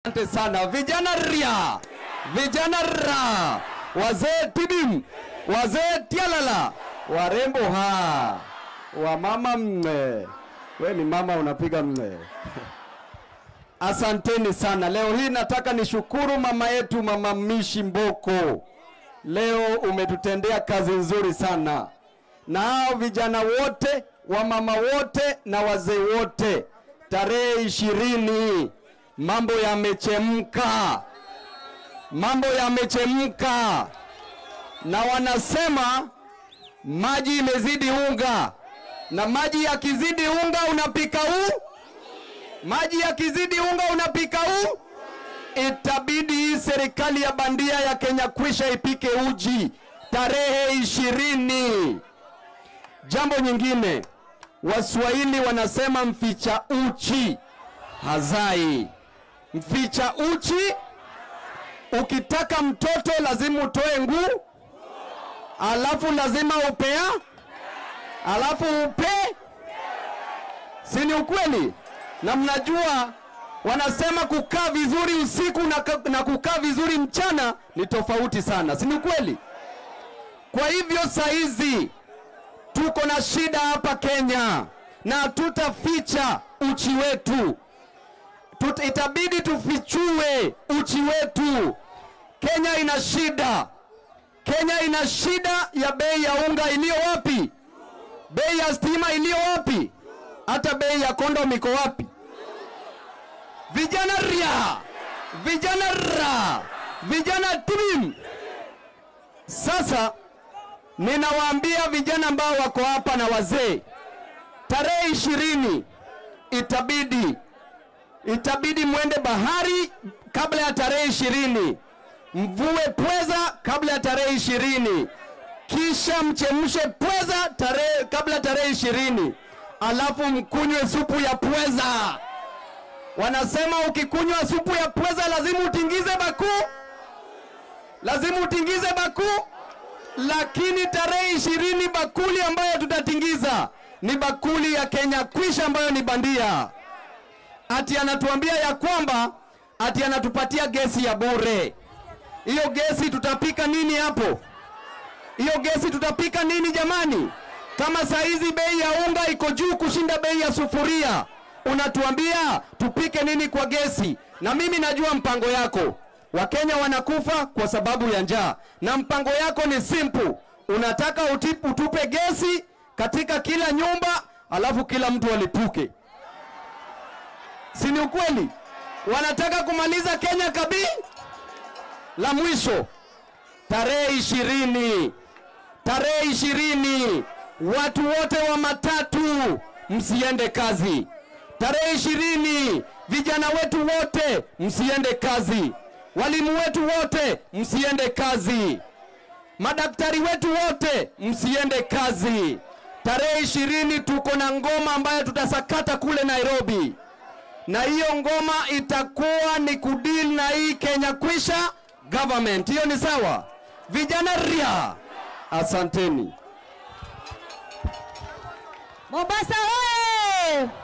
Asante sana vijana ria, vijana ra, wazee tidim, wazee tialala, warembo ha, wamama mme. We ni mama unapiga mme. Asanteni sana. Leo hii nataka nishukuru mama yetu Mama Mishi Mboko. Leo umetutendea kazi nzuri sana, na hao vijana wote, wamama wote na wazee wote, tarehe ishirini mambo yamechemka, mambo yamechemka, na wanasema maji imezidi unga, na maji yakizidi unga unapika u maji yakizidi unga unapika u itabidi hii serikali ya bandia ya Kenya kwisha ipike uji tarehe ishirini. Jambo nyingine, Waswahili wanasema mficha uchi hazai. Mficha uchi, ukitaka mtoto lazima utoe nguu, alafu lazima upea, alafu upe, si ni ukweli? Na mnajua wanasema kukaa vizuri usiku na, na kukaa vizuri mchana ni tofauti sana, si ni kweli? Kwa hivyo saa hizi tuko na shida hapa Kenya na hatutaficha uchi wetu. Tut, itabidi tufichue uchi wetu. Kenya ina shida, Kenya ina shida ya bei ya unga iliyo wapi? Bei ya stima iliyo wapi? Hata bei ya kondom iko wapi? Vijana ria, vijana ra, vijana tim. Sasa ninawaambia vijana ambao wako hapa na wazee, tarehe ishirini itabidi itabidi mwende bahari kabla ya tarehe ishirini, mvue pweza kabla ya tarehe ishirini, kisha mchemshe pweza tarehe kabla ya tarehe ishirini, alafu mkunywe supu ya pweza. Wanasema ukikunywa supu ya pweza lazima utingize bakuu, lazima utingize bakuu. Lakini tarehe ishirini bakuli ambayo tutatingiza ni bakuli ya Kenya Kwisha ambayo ni bandia. Ati anatuambia ya kwamba ati anatupatia gesi ya bure. Hiyo gesi tutapika nini hapo? Hiyo gesi tutapika nini jamani? Kama saa hizi bei ya unga iko juu kushinda bei ya sufuria, unatuambia tupike nini kwa gesi? Na mimi najua mpango yako. Wakenya wanakufa kwa sababu ya njaa, na mpango yako ni simple. Unataka utipu, utupe gesi katika kila nyumba, alafu kila mtu alipuke, si ni ukweli? Wanataka kumaliza Kenya kabi. La mwisho, tarehe ishirini, tarehe ishirini, watu wote wa matatu msiende kazi. Tarehe ishirini, vijana wetu wote msiende kazi. Walimu wetu wote msiende kazi. Madaktari wetu wote msiende kazi. Tarehe ishirini tuko na ngoma ambayo tutasakata kule Nairobi, na hiyo ngoma itakuwa ni kudil na hii Kenya Kwisha government. Hiyo ni sawa, vijana ria, asanteni. Mombasa oye!